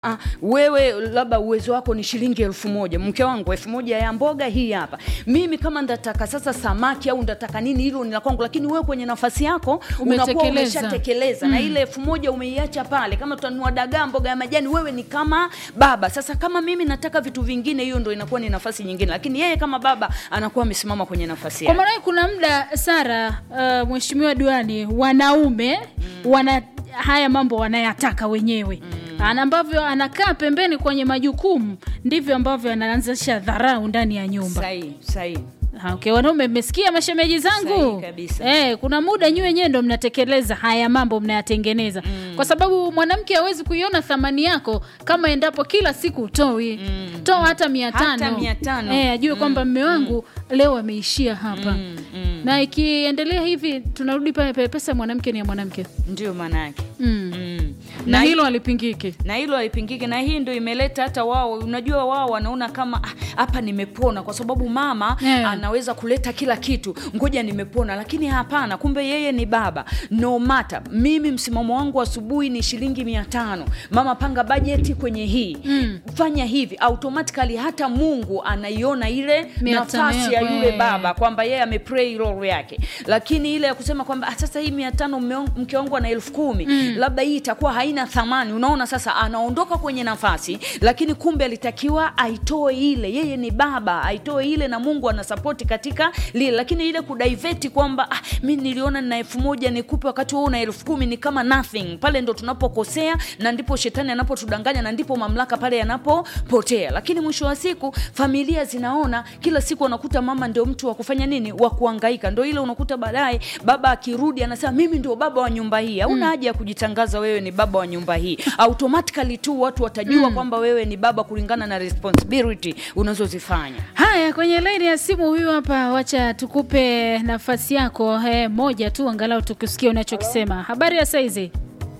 Ah, wewe labda uwezo wako ni shilingi elfu moja mke wangu elfu moja ya mboga hii hapa mimi kama ndataka sasa samaki au ndataka nini hilo ni la kwangu lakini wewe kwenye nafasi yako unakuwa Umetekeleza. umeshatekeleza na ile elfu moja umeiacha pale kama tutanunua dagaa mboga ya majani wewe ni kama baba sasa kama mimi nataka vitu vingine hiyo ndo inakuwa ni nafasi nyingine lakini yeye kama baba anakuwa amesimama kwenye nafasi Kwa yake maana kuna muda Sara, uh, mheshimiwa diwani, wanaume wana haya mambo wanayataka wenyewe ana ambavyo anakaa pembeni kwenye majukumu ndivyo ambavyo anaanzisha dharau ndani ya nyumba. sahihi sahihi Ha, Okay, wanaume mmesikia mashemeji zangu Sahihi kabisa. eh, kuna muda nyinyi wenyewe ndo mnatekeleza haya mambo mnayatengeneza kwa sababu mwanamke hawezi kuiona thamani yako kama endapo kila siku utoi toa hata mia Hata tano mia tano. eh, ajue kwamba mme wangu leo ameishia hapa na ikiendelea hivi tunarudi pale pale pesa ya mwanamke ni ya mwanamke ndio maana yake mm. mm. na, hii- hilo halipingiki na hilo haipingiki na hii ndo imeleta hata wao unajua wao wanaona kama "Ah, hapa nimepona kwa sababu mama Yeah. anaweza kuleta kila kitu ngoja nimepona lakini hapana kumbe yeye ni baba no matter mimi msimamo wangu asubuhi ni shilingi mia tano mama panga bajeti kwenye hii Mm. fanya hivi automatically hata mungu anaiona ile Mia tano nafasi ya yako, yule eh. baba kwamba yeye ameplay role yake lakini ile ya kusema kwamba "Ah, sasa hii mia tano mme wangu- mke wangu ana elfu kumi labda hii itakuwa haina thamani unaona sasa anaondoka kwenye nafasi lakini kumbe alitakiwa aitoe ile yeye ni baba aitoe ile na mungu anasapoti katika lile lakini ile kudaiveti kwamba ah, mi niliona nina elfu moja nikupe wakati wewe una elfu kumi ni kama nothing pale ndo tunapokosea na ndipo shetani anapotudanganya na ndipo mamlaka pale yanapopotea lakini mwisho wa siku familia zinaona kila siku wanakuta mama ndio mtu wa kufanya nini wa kuangaika ndo ile unakuta baadaye baba akirudi anasema mimi ndio baba wa nyumba hii hauna haja ya kujitangaza wewe ni baba wa nyumba hii automatically tu watu watajua kwamba wewe ni baba kulingana na responsibility unazozifanya haya kwenye laini ya simu huyu hapa wacha tukupe nafasi yako eh, moja tu angalau tukusikia unachokisema habari ya saizi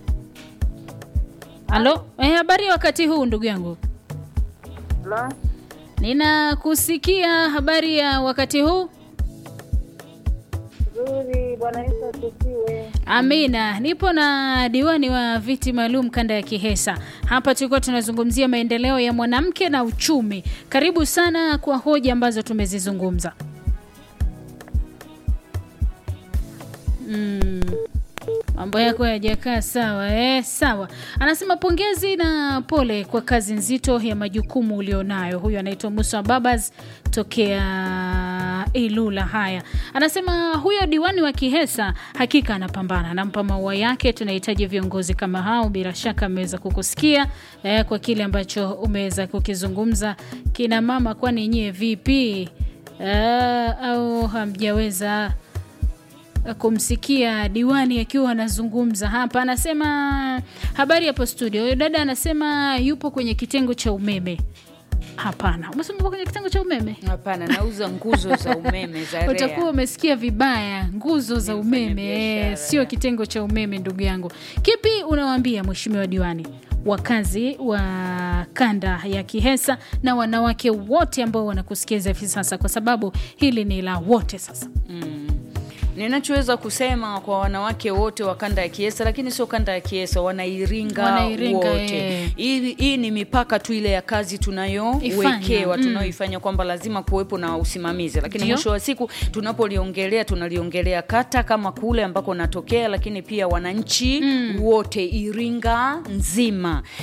halo eh, habari ya wakati huu ndugu yangu La, ninakusikia habari ya wakati huu nzuri. Bwana Yesu asifiwe. Amina, nipo na diwani wa viti maalum kanda ya Kihesa. Hapa tulikuwa tunazungumzia maendeleo ya mwanamke na uchumi. Karibu sana kwa hoja ambazo tumezizungumza. Mm. Mambo yako yajakaa sawa eh? Sawa. Anasema pongezi na pole kwa kazi nzito ya majukumu ulionayo. Huyu anaitwa Musa Babas tokea Ilula. Haya, anasema huyo diwani wa Kihesa hakika anapambana, anampa maua yake. Tunahitaji viongozi kama hao. Bila shaka ameweza kukusikia eh, kwa kile ambacho umeweza kukizungumza. Kina mama, kwani nyie vipi eh, au hamjaweza kumsikia diwani akiwa anazungumza hapa. Anasema habari hapo studio. Huyo dada anasema yupo kwenye kitengo cha umeme. Hapana, umesema upo kwenye kitengo cha umeme? hapana nauza nguzo za umeme za REA. utakuwa umesikia vibaya. Nguzo za Ni umeme mfanyabiashara, eh, sio kitengo cha umeme, ndugu yangu. Kipi unawaambia mheshimiwa diwani, wakazi wa kanda ya Kihesa na wanawake wote ambao wanakusikiza hivi sasa, kwa sababu hili ni la wote sasa. ninachoweza kusema kwa wanawake wote wa kanda ya kiesa lakini sio kanda ya kiesa wanairinga, Wanairinga, wote eh. hii, hii ni mipaka tu ile ya kazi tunayowekewa Ifanya, mm. tunayoifanya kwamba lazima kuwepo na usimamizi lakini Ndio. mwisho wa siku tunapoliongelea tunaliongelea kata kama kule ambako natokea lakini pia wananchi wote iringa nzima